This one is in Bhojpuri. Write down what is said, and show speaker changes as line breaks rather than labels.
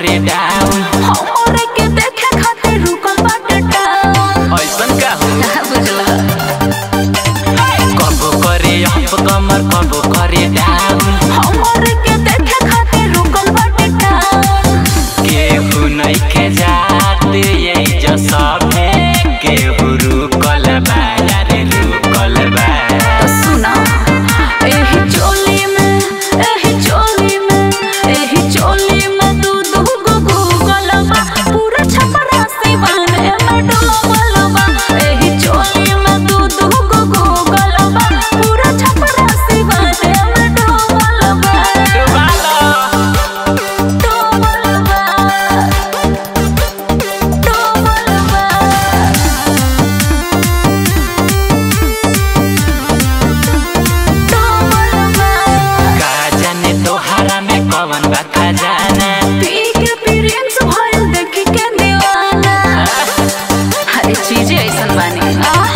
करे डाउन
हमरे के देखे खातिर रुकल बाटे टाउन
ऐसन का हो
बुझला
कबो करे अप कमर कबो करे डाउन
हमरे के देखे खातिर रुकल बाटे टाउन
केहू नइखे जात यही जो सभे केहू रुकल बा यारे रुकल बा
सुना एही चोली में एही चोली में एही चोली में दू दू गो गूगल बा पूरा छपरा सिवान में डूबल बा एही चोली में दू दू गो गूगल बा पूरा छपरा सिवान में डूबल बा
डुबालो
डूबल बा डूबल बा
का जाने तोहरा में कवन बा खजाना
पी के प्रिंस भइल देखी के दीवाना हर चीज ऐसन बानी आ